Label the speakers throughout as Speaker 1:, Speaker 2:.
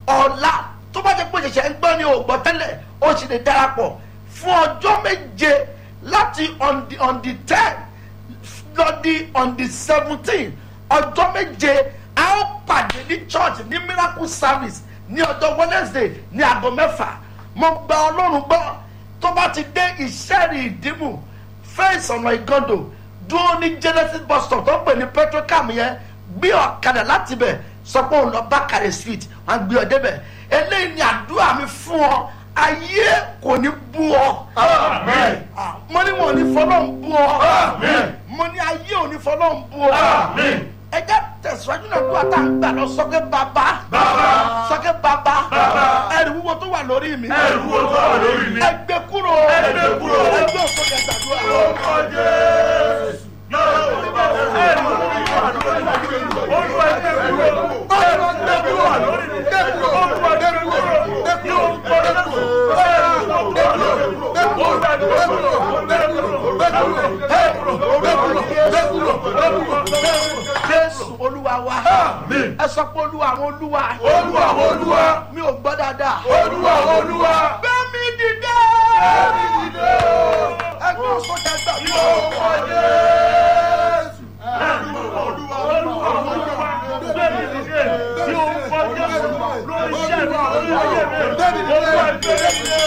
Speaker 1: ọ̀la tó bá jẹ́ pé ṣẹ̀ṣẹ̀ ń gbọ́ ni ò gbọ́ tẹ́lẹ̀ ó sì lè darapọ̀ fún ọjọ́ méje láti on the on the ten lọ́dí on the seventeen ọjọ́ méje a ó pàdé ní church ní miracle service ní ọjọ́ wednesday ní aago mẹ́fà mo gba ọlọ́run gbọ́ tó bá ti dé ìṣẹ́rì ìdìmú fẹ́ǹsì ọ̀nà ìgàndò dúró ní genesis bus stop tó ń pè ní petrocam yẹn gbé ọ̀kadà láti bẹ̀ sọ pé òun lọ bákàrẹ̀ street wọn gbé ọ débẹ̀ eléyìí ni àdúrà mi fún ọ ayé kò ní bú ọ.
Speaker 2: Amen.
Speaker 1: Ah, mo ní wọn ò ní fọlọ́ ń bú ọ.
Speaker 2: Amen.
Speaker 1: mo ní ayé ò ní fọlọ́ ń bú ọ.
Speaker 2: Amen.
Speaker 1: ẹ jẹ́ tẹ̀síwájú náà tó àtà ń gbà lọ sọ́kẹ́ bàbá.
Speaker 2: Bàbá.
Speaker 1: sọ́kẹ́ bàbá.
Speaker 2: Bàbá.
Speaker 1: ẹrù wúwo tó wà lórí mi.
Speaker 2: Ẹrù wo tó wà lórí mi?
Speaker 1: ẹ gbé kúrò.
Speaker 2: Ẹ gbé kúrò.
Speaker 1: ẹ gbé òkú kẹ gbàdúrà.
Speaker 2: Orúkọ Jésù. Ẹrù wo tó wà lórí mi? Olúwa ẹ gbé kúrò. Ẹrù gbé kúrò lórí mi. Olúwa gbé kúrò. Ní orúkọ Jésù. Ẹrù wo tó wà lórí mi? Olúwa gbé kúrò. Gbé kúrò. Gbé kúrò. Gbé kúrò. Gbé kúrò. Gbé kúrò.
Speaker 1: jésù olúwa wa.
Speaker 2: Àmín.
Speaker 1: ẹ sọ pé olúwa àwọn olúwa.
Speaker 2: Olúwa Olúwa.
Speaker 1: mi ò gbọ́ dáadáa.
Speaker 2: Olúwa Olúwa.
Speaker 1: bẹ́ẹ̀ni dìde.
Speaker 2: Ẹ̀mí dìde o.
Speaker 1: ẹ gbé òkú kẹ
Speaker 2: Ní
Speaker 1: gbàdúrà.
Speaker 2: orúkọ Jésù. Ẹ̀mí Olúwa Olúwa Olúwa. Gbẹ̀mí dìde. Ní orúkọ Jésù. Lórí iṣẹ́ mi, lórí ayé mi. Olúwa gbẹ̀mí dìde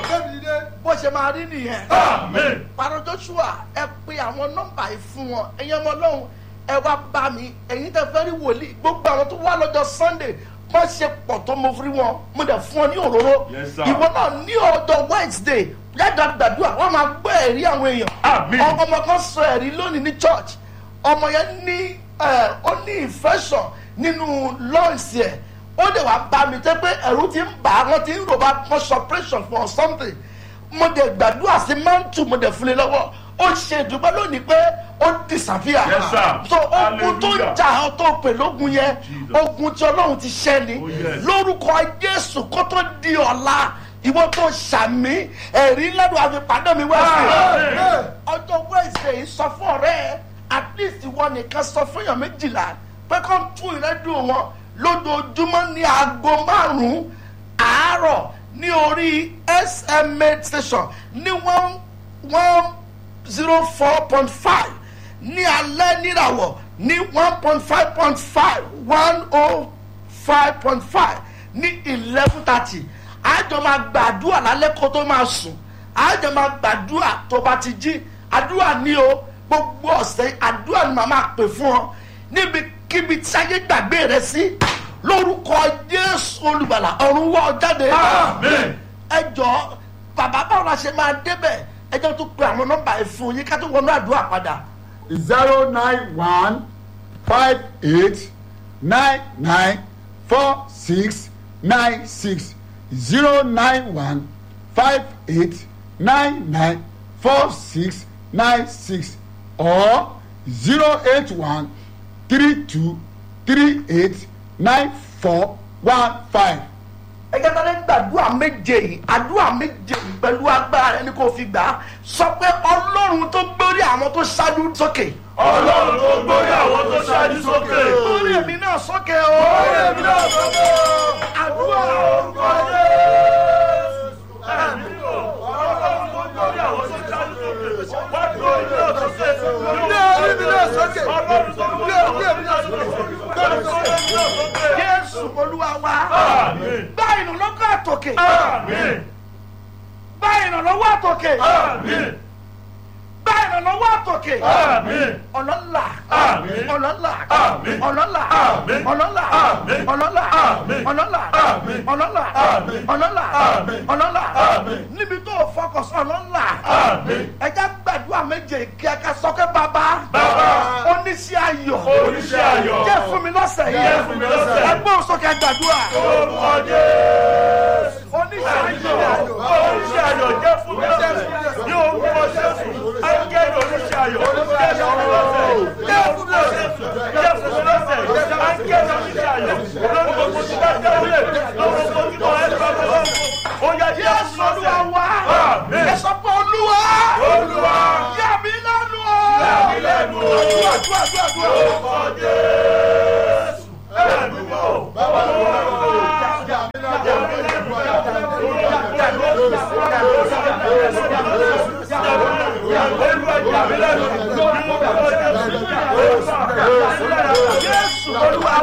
Speaker 2: o.
Speaker 1: bó ṣe máa rí nìyẹn.
Speaker 2: Àmín.
Speaker 1: pàrọ̀ joshua ẹ pe àwọn nọ́mbà yìí fún wọn ẹ̀yin ọmọ ọlọ́run ẹ wá bá mi ẹ̀yin tẹ fẹ́ rí wòlíì gbogbo àwọn tó wá lọ́jọ́ sunday má ṣe pọ̀ tó mo fi wọn mo dẹ̀ fún ọ ní òróró
Speaker 2: Yes, sir.
Speaker 1: ìwọ náà ní ọjọ́ wednesday yàtọ̀ gbàdúrà wọ́n máa gbọ́ ẹ̀rí àwọn èèyàn
Speaker 2: Àmín.
Speaker 1: Ọ- ọmọ kan sọ ẹ̀rí lónìí ní church ọmọ yẹn ní ẹ, ó ní infection nínú lungs yẹ ó lè wá bá mi tẹ́ pé ẹ̀rù ti ń bà á wọ́n ti ń rò bá wọ́n ṣe operation for something mo dẹ̀ gbàdúrà sí mantu mo dẹ̀ fún mi lọ́wọ́ ó ṣe ìdúpẹ́ lónìí pé ó disappear
Speaker 2: Yes, sir.
Speaker 1: so ogun tó ń
Speaker 2: Hallelujah.
Speaker 1: jà ọ́ tó pè lógun yẹn
Speaker 2: Jesus.
Speaker 1: ogun tí ọlọ́run ti ṣẹ́ ni
Speaker 2: Oh, yes.
Speaker 1: lórúkọ jésù kó tó di ọ̀la ìwọ tó ṣàmì ẹ̀rí lẹ́nu àfipàdé mi wá sí
Speaker 2: Amen.
Speaker 1: ọjọ́ wednesday sọ fún ọ̀rẹ́ ẹ at least ìwọ nìkan sọ fún èèyàn méjìlá pé kó ń tún ìrẹ́dùn wọn lójoojúmọ́ ní aago márùn-ún àárọ̀ ní orí sma station ní one one zero four point five ní alẹ́ níràwọ̀ ní one point five point five one oh five point five ní eleven thirty àjọ máa gbàdúrà lálẹ́ kó tó máa sùn àjọ máa gbàdúrà tó bá ti jí àdúrà ní o gbogbo ọ̀sẹ̀ àdúrà ni màá máa pè fún ọ níbikíbi tí ayé gbàgbé rẹ sí lórúkọ jésù olùgbàlà ọ̀run wọ́ ọ jáde
Speaker 2: Amen.
Speaker 1: ẹ jọ bàbá báwo la ṣe máa débẹ̀ ẹ jọ tún pe àwọn nọ́mbà ẹ̀ fún yín ká tó wọnú àdúrà padà.
Speaker 3: zero nine one five eight nine nine four six nine six zero nine one five eight nine nine four six nine six or zero eight one three two three eight nine four one five.
Speaker 1: ẹ jẹ́ tálẹ́ gbàdúrà méje yìí àdúrà méje yìí pẹ̀lú agbára rẹ ni kò fi gbà á sọ pé ọlọ́run tó gbórí àwọn tó ṣáájú sókè.
Speaker 2: Ọlọ́run tó gbórí àwọn tó ṣáájú sókè.
Speaker 1: gbórí èmi náà sókè o.
Speaker 2: Gbórí èmi náà sókè.
Speaker 1: àdúrà
Speaker 2: Orúkọ Jésù. Ẹ̀mí o. Ọlọ́run tó gbórí àwọn tó ṣáájú sókè. Wá gbórí náà sókè. Gbórí mi náà sókè. Ọlọ́run tó gbórí àwọn tó ṣáájú sókè. Gbórí mi náà sókè.
Speaker 1: jésù olúwa wa.
Speaker 2: Àmín.
Speaker 1: gbá ìrànlọ́wọ́ àtòkè.
Speaker 2: Àmín.
Speaker 1: gbá ìrànlọ́wọ́ àtòkè.
Speaker 2: Àmín.
Speaker 1: gbá ìrànlọ́wọ́ àtòkè.
Speaker 2: Àmín.
Speaker 1: ọlọ́lá
Speaker 2: Àmín.
Speaker 1: ọlọ́lá
Speaker 2: Àmín.
Speaker 1: ọlọ́lá
Speaker 2: Àmín.
Speaker 1: ọlọ́lá
Speaker 2: Àmín.
Speaker 1: ọlọ́lá
Speaker 2: Àmín.
Speaker 1: ọlọ́lá
Speaker 2: Àmín.
Speaker 1: ọlọ́lá
Speaker 2: Àmín.
Speaker 1: ọlọ́lá
Speaker 2: Àmín.
Speaker 1: ọlọ́lá
Speaker 2: Àmín.
Speaker 1: níbi tó o fọkàn sí ọlọ́lá
Speaker 2: Àmín.
Speaker 1: ẹja gbàdúrà méje kí ẹ ká sọkẹ́ bàbá
Speaker 2: Bàbá.
Speaker 1: oníṣẹ́ ayọ̀
Speaker 2: Oníṣẹ́ ayọ̀.
Speaker 1: jẹ́ fún mi lọ́sẹ̀ yìí
Speaker 2: Jẹ́ fún mi lọ́sẹ̀ yìí.
Speaker 1: ẹgbẹ́ òsókè gbàdúrà
Speaker 2: Orúkọ Jésù.
Speaker 1: oníṣẹ́ ayọ̀
Speaker 2: Oníṣẹ́ ayọ̀ jẹ́ fún mi lọ́sẹ̀. Ní orúkọ Jésù. Ángẹ́lì oníṣẹ́ ayọ̀. Jẹ́ fún mi lọ́sẹ̀. Jẹ́ fún mi lọ́sẹ̀. Jẹ́ fún mi lọ́sẹ̀. Ángẹ́lì oníṣẹ́ ayọ̀. Lórí gbogbo tí bá jẹ́ wílé. Lórí gbogbo tí bá jẹ́ wílé. Ó yá jẹ́
Speaker 1: Jésù
Speaker 2: fún mi
Speaker 1: olúwa
Speaker 2: lọ́sẹ̀.
Speaker 1: wá
Speaker 2: Àmín.
Speaker 1: ẹ sọ pé olúwa
Speaker 2: Olúwa.
Speaker 1: yà mí lẹ́nu o.
Speaker 2: Yà mí lẹ́nu o.
Speaker 1: Àdúrà, àdúrà, àdúrà, àdúrà.
Speaker 2: Orúkọ Jésù. Ẹ̀mí mọ́. Bàbá mi wá.
Speaker 1: jésù olúwa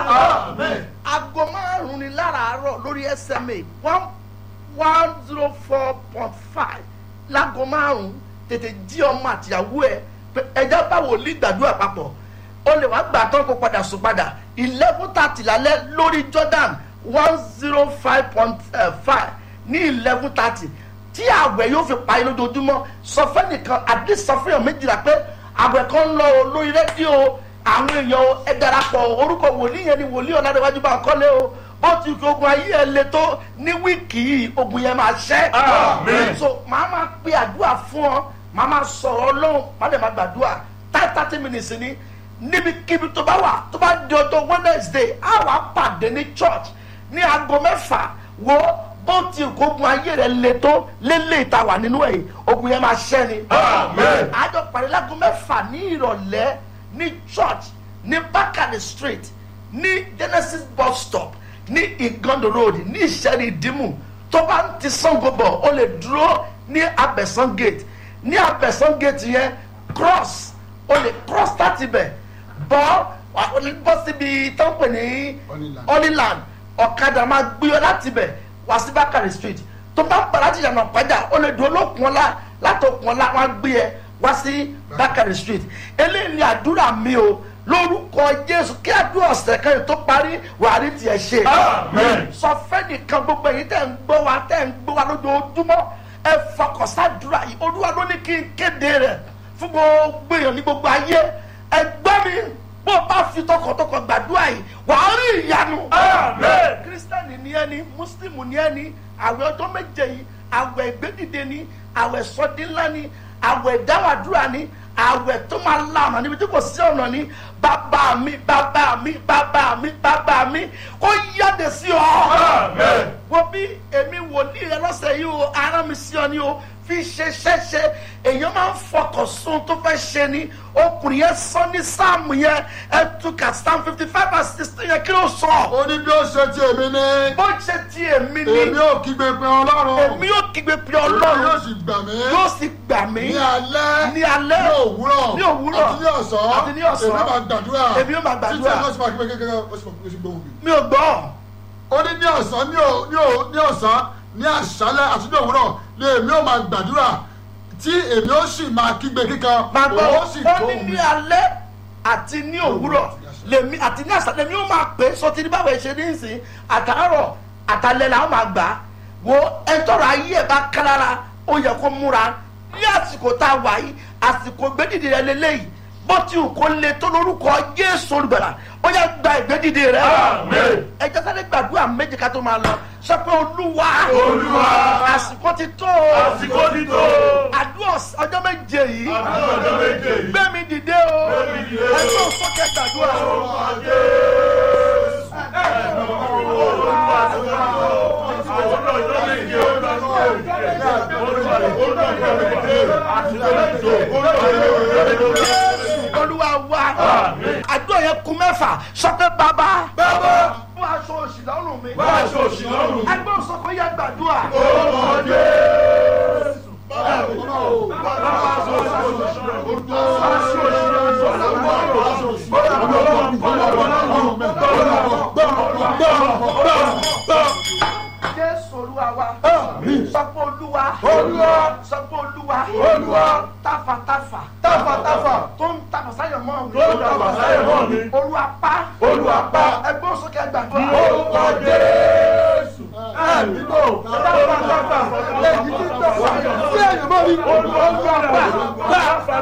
Speaker 1: wa aago márùn-ún ni láràárọ̀ lórí sma one one zero four point five láago márùn-ún tètè jí ọmọ àtìyàwó ẹ pé ẹja báwo lè gbàdúrà papọ̀ o lè wá gbà tán kó padà sùn padà eleven thirty lálẹ́ lórí jordan one zero five point five ní eleven thirty tí àwẹ̀ yóò fi parí lójoojúmọ́ sọ fẹ́nìkan àdé sọ fẹ́yàn méjìlá pé àwẹ̀ kan ń lọ o lórí rédíò àwọn èèyàn o, ẹ darapọ̀ orúkọ wòlíì yẹn ni wòlíì ọ̀nàdéwájú bá kọ́lé o bó ti kí ogun ayé ẹ le tó ní wíìkì yìí ogun yẹn máa ṣẹ́.
Speaker 2: Àmín.
Speaker 1: so màá máa pe àdúrà fún ọ màá máa sọ̀rọ̀ ọlọ́run màá dẹ̀ máa gbàdúrà thirty thirty minutes ni níbikíbi tó bá wà tó bá di ọjọ́ wednesday á wà pàdé ní church ní aago mẹ́fà wo bó ti kí ogun ayé rẹ le tó lélẹ̀ ìta wà nínú ẹ̀ ogun yẹn máa ṣẹ́ ni.
Speaker 2: Àmín.
Speaker 1: àjọ pàdé láago mẹ́fà ní ìrọ̀lẹ́ ní church ní bákàrẹ̀ street ní genesis bus stop ní igondo road ní ìṣẹ́ni ìdímù tó bá ń ti sango bọ̀ ó lè dúró ní abẹ̀sán gate ní abẹ̀sán gate yẹn cross ó lè cross láti bẹ̀ bọ́ wà ó lè bọ́ síbi tó ń pè ní
Speaker 3: Honeyland.
Speaker 1: honeyland ọ̀kadà máa gbé ọ láti bẹ̀ wá sí bákàrẹ̀ street tó bá ń pa láti yànnà pàjá ó lè dúró lókun ọlá látòkun ọlá wọn á gbé ẹ wá sí bákàrẹ̀ street eléyìí ni àdúrà mi o lórúkọ jésù kí àdúrà ọ̀sẹ̀ kan yìí tó parí wàá rí tiẹ̀ ṣe
Speaker 2: Amen.
Speaker 1: sọ fẹ́nìkan gbogbo èyí tẹ̀ ń gbọ́ wa tẹ̀ ń gbọ́ wa lójoojúmọ́ ẹ fọkànsádùúrà yìí olúwa ló ní kí n kéde rẹ̀ fún gbogbo èèyàn ní gbogbo ayé ẹ gbọ́ mi bó o bá fi tọkàntọkàn gbàdúrà yìí wàá rí ìyanu.
Speaker 2: Amen.
Speaker 1: kírísítẹ́nì ni ẹni mùsùlùmù ni ẹni àwẹ̀ ọjọ́ méje yìí àwẹ̀ ìgbédìde ni àwẹ̀ sọdínlá ni àwẹ̀ ìdáwàdúrà ni àwẹ̀ tó máa la ọ̀nà níbi tí kò sí ọ̀nà ni bàbá mi bàbá mi bàbá mi bàbá mi kó yáde sí ọ.
Speaker 2: Amen.
Speaker 1: wo bí èmi wòlíì rẹ lọ́sẹ̀ yìí o ara mi sí ọ ni o fi ṣe ṣẹ́ṣẹ́ èèyàn máa ń fọkàn sun tó fẹ́ ṣe ni ọkùnrin yẹn sọ ní sáàmù yẹn ẹ túkà sáàmù fifty five and sixteen yẹn kí ló sọ.
Speaker 3: ó ní bí ó ṣe ti èmi ní
Speaker 1: bó ṣe ti èmi ni
Speaker 3: èmi ò kígbe pé ọlọ́run
Speaker 1: èmi yóò kígbe pé
Speaker 3: yóò
Speaker 1: ọlọ́run
Speaker 3: sì gbà mí
Speaker 1: yóò sì gbà mí
Speaker 3: ní alẹ́
Speaker 1: ní alẹ́
Speaker 3: ní òwúrọ̀
Speaker 1: ní òwúrọ̀
Speaker 3: àti ní ọ̀sán
Speaker 1: àti ní ọ̀sán.
Speaker 3: èmi máa gbàdúrà
Speaker 1: Èmi yóò máa gbàdúrà.
Speaker 3: títí ẹ̀ lọ́sùn máa kígbe kékeré ó sì máa kígbe gbóhùn mi.
Speaker 1: mi ò gbọ́
Speaker 3: ó ní ní ọ̀sán ní ò- ní ò- ní ọ̀sán ní àṣálẹ́ àti ní òwúrọ̀ ni èmi ò máa gbàdúrà tí èmi ó sì máa kígbe kíkan
Speaker 1: máa gbọ́
Speaker 3: òun ó sì
Speaker 1: ó ní
Speaker 3: gbóhùn mi.
Speaker 1: ní alẹ́ àti ní òwúrọ̀ lèmi àti ní àṣà lèmi ó máa pè é sọ ti ní báwo ẹ ṣe ní ìsìn àtàárọ̀ àtàlẹ́ làwọn máa gbà á wo ẹtọ́rọ̀ ayé ẹ̀ bá kálára ó yẹ kó múra ní àsìkò tá a wà yìí àsìkò gbẹ́dìdì rẹ lélẹ́yìí bó ti wù kó le tó lórúkọ jésù olùgbàlà ó yẹ gba ìgbẹ́dìdì rẹ
Speaker 2: Amen.
Speaker 1: ẹ jẹ́ sáré gbàdúrà méjì ká tó máa lọ sọ pé olúwa
Speaker 2: Olúwa.
Speaker 1: àsìkò ti tó o
Speaker 2: Àsìkò ti tó.
Speaker 1: àdúrà ọjọ́ méje yìí
Speaker 2: Àdúrà ọjọ́ méje yìí.
Speaker 1: gbé mi dìde o
Speaker 2: mi dìde o.
Speaker 1: ẹgbẹ́ òsókè gbàdúrà olúwa wa àdúrà yẹn kún mẹ́fà sọ pé bàbá
Speaker 2: Bàbá.
Speaker 1: fún aṣọ òṣì lọ́rùn mi
Speaker 2: Bá aṣọ òṣì lọ́rùn.
Speaker 1: ẹgbẹ́ òsókè yẹn gbàdúrà jésù olúwa wa sọ pé olúwa
Speaker 3: Olúwa.
Speaker 1: sọ pé olúwa
Speaker 3: Olúwa.
Speaker 1: tafàtafà
Speaker 3: Táfàtáfà.
Speaker 1: tó ń tafà sáyẹn mọ́ mi
Speaker 2: Tó ń tafà sáyẹn mọ́ mi.
Speaker 1: olúwa pa
Speaker 2: Olúwa pa.
Speaker 1: ẹgbẹ́ òsókè gbàdúrà
Speaker 2: Orúkọ Jésù.
Speaker 3: ẹ̀mí kò táfàtáfà èyí tí ń tẹ̀sán sí ẹ̀yìn mọ́ mi.
Speaker 2: Olúwa pa.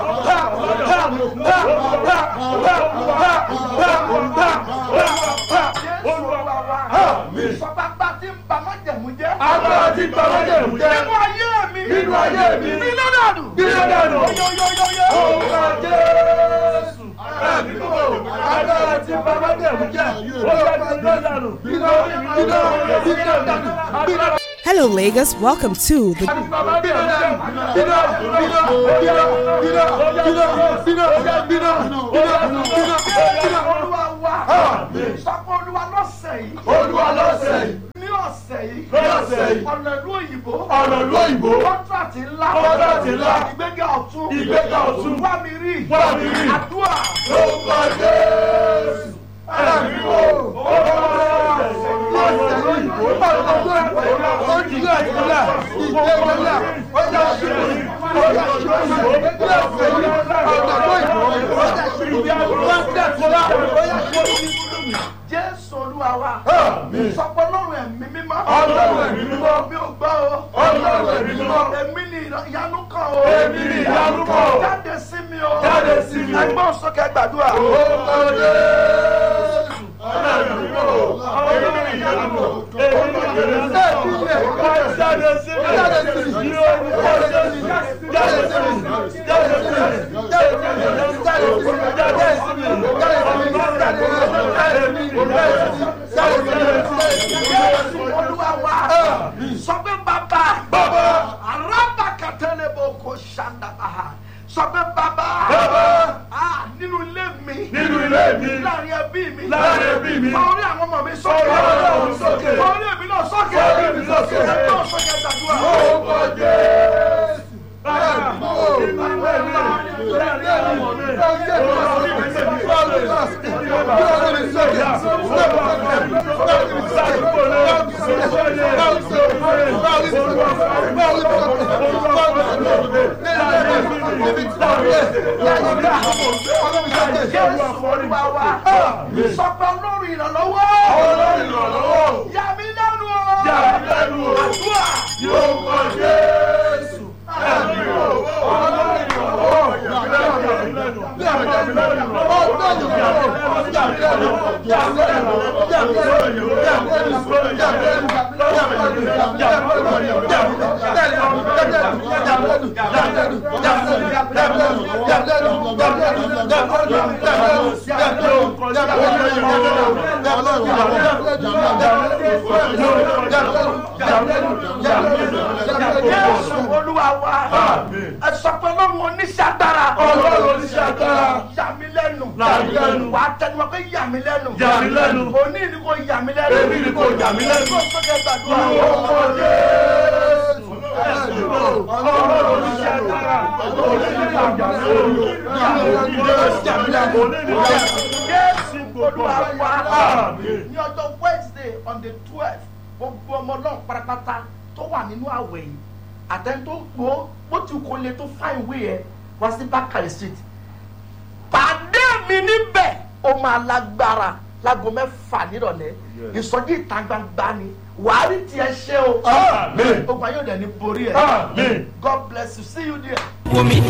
Speaker 1: jésù olúwa wa sọ pé agbá tí ń ba májẹ̀mú jẹ́
Speaker 2: Agbára tí ń ba májẹ̀mú jẹ́.
Speaker 1: nínú ayé mi
Speaker 2: Nínú ayé mi.
Speaker 1: nínú dànù
Speaker 2: Nínú dànù.
Speaker 1: yóyóyóyó
Speaker 2: Orúkọ Jésù. Ẹ̀mí kò agbára tí ń ba májẹ̀mú jẹ́. Ó yẹ kí n dánù. Iná iná iná dánù.
Speaker 4: Hello, Lagos. Welcome to the
Speaker 1: olúwa wa sọ pé olúwa lọ́sẹ̀ yìí
Speaker 2: Olúwa lọ́sẹ̀ yìí.
Speaker 1: ní ọ̀sẹ̀ yìí
Speaker 2: Lọ́sẹ̀ yìí.
Speaker 1: ọ̀nà ìlú òyìnbó
Speaker 2: ọ̀nà ìlú òyìnbó
Speaker 1: kọ́ńtrátì ńlá
Speaker 2: Kọ́ńtrátì ńlá.
Speaker 1: ìgbéga ọ̀tún
Speaker 2: Ìgbéga ọ̀tún.
Speaker 1: wá mi rí
Speaker 2: Wá mi rí.
Speaker 1: àdúrà
Speaker 2: lórúkọ jésù ẹ̀mí wò ó lọ́sẹ̀ òyìnbó ojúlé ìpínlẹ̀ ìgbéga ọjà ṣírí ọjà ṣírí ìgbéga ọjà òyìnbó ọjà ṣírí ọjà kọlá ọjà ṣírí.
Speaker 1: jésù olúwa wa
Speaker 2: Àmín.
Speaker 1: sọpọ lọ́rùn ẹ̀mí mímọ́
Speaker 2: Ọlọ́run ẹ̀mí mímọ́.
Speaker 1: mi ò gbọ́ o
Speaker 2: Ọlọ́run ẹ̀mí mímọ́.
Speaker 1: èmi ni ìyanu kan o
Speaker 2: Èmi ni ìyanu kan o.
Speaker 1: jáde sí mi o
Speaker 2: Jáde sí mi o.
Speaker 1: ẹgbọ́n sókè gbàdúrà
Speaker 2: Orúkọ Jésù. Ẹ̀mí wò ó èmi ni ìyanu èmi ni ìyanu jáde sí mi jáde sí mi ní orúkọ Jésù jáde sí mi jáde sí mi jáde sí mi jáde sí mi jáde sí mi jáde sí mi
Speaker 1: jésù olúwa wa sọ pé bàbá
Speaker 2: Bàbá.
Speaker 1: araba katele bo ko sandabaha sọ pé bàbá
Speaker 2: Bàbá.
Speaker 1: Ah, nínú ilé mi
Speaker 2: Nínú ilé mi.
Speaker 1: láàrin ẹbí mi
Speaker 2: Láàrin ẹbí mi.
Speaker 1: fọwọ́rí àwọn ọmọ mi sókè
Speaker 2: Fọwọ́rí àwọn ọmọ mi sókè.
Speaker 1: fọwọ́rí èmi náà sókè
Speaker 2: Fọwọ́rí èmi náà sókè.
Speaker 1: ẹgbẹ́ sókè gbàdúrà.
Speaker 2: orúkọ Jésù. Ẹ̀mí wò ó nínú ilé mi láàrin àwọn ọmọ mi.
Speaker 1: jésù olúwa wa sọ pé ọlọ́run ìrànlọ́wọ́ yà mí lẹ́nu o àdúrà jésù olúwa wa ẹ sọ pé ọlọ́run oníṣẹ́ agbára
Speaker 2: Ọlọ́run oníṣẹ́ agbára.
Speaker 1: yà mí lẹ́nu
Speaker 2: Yà mí lẹ́nu.
Speaker 1: wà á tẹnumọ́ pé yà mí lẹ́nu
Speaker 2: Yà mí lẹ́nu.
Speaker 1: òní ni kò yà mí lẹ́nu
Speaker 2: Èmi ni kò yà mí lẹ́nu.
Speaker 1: ẹgbẹ́ sókè gbàdúrà. jésù olúwa wa ní ọjọ́ wednesday on the twelve gbogbo ọmọ náà pátápátá tó wà nínú àwẹ̀ yìí àtẹ̀ntó gbó bó ti kò lè tó fá ìwé yẹn wá sí bákàrẹ̀ street pàdé mi níbẹ̀ ó máa lágbára láago mẹ́fà nírọ̀lẹ́ ìsọjí ìta gbangba ni wàá rí tiẹ̀ ṣe o
Speaker 2: Àmín.
Speaker 1: ogun ayé òde ní borí ẹ̀
Speaker 2: Àmín.
Speaker 1: god bless you see you there.
Speaker 5: wò mí